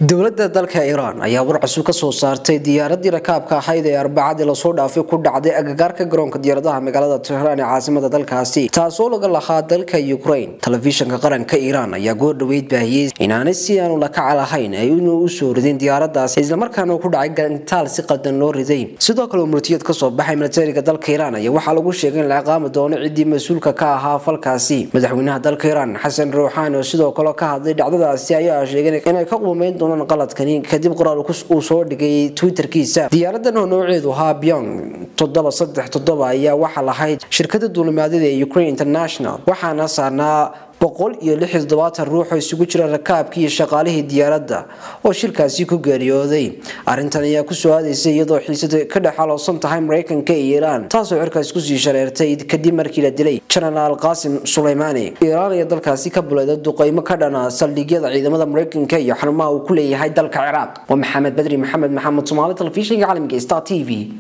dowladda dalka iiraan ayaa war cusub ka soo saartay diyaaradii rakaabka ahayd ee arbacadii lasoo dhaafay ku dhacday agagaarka garoonka diyaaradaha magaalada tehraan ee caasimada dalkaasi taasoo laga lahaa dalka ukraine telefishanka qaranka iiraan ayaa goor dhaweyd baahiyey inaanay si aanu lakaca lahayn ay inuu usoo ridin diyaaradaas islamarkaana ku dhacay gantaal si qaldan loo riday sidoo kale murtiyad kasoo baxay militariga dalka iiraan ayaa waxaa lagu sheegay in la ciqaami doono ciddii mas-uulka ka ahaa falkaasi madaxweynaha dalka iiraan xasan ruuxaani oo sidoo kale ka hadlay dhacdadaasi ayaa sheegay inay ka quumeyn doonaan qaladkani kadib qoraal uu soo dhigay twitterkiisa diyaaradan oo nooceedu ahaa byong toddoba saddex toddoba ayaa waxaa lahayd shirkada duulimaadyada ee ukraine international waxaana saarnaa boqol iyo lix iyo toddobaatan ruux oo isugu jira rakaabkii iyo shaqaalihii diyaaradda oo shilkaasi ku geeriyooday arrintan ayaa kusoo aadaysay iyadoo xiisada ka dhex aloosan tahay maraykanka iyo iiraan taasoo cirkaas kusii shareertay kadib markii la dilay jenaraal qaasim suleymaani iiraan ayaa dalkaasi ka buleeda duqeymo ka dhana saldhigyada ciidamada maraykanka iyo xarumaha uu ku leeyahay dalka ciraaq waa maxamed badri maxamed maxamed soomaali telefishinka caalamka star t v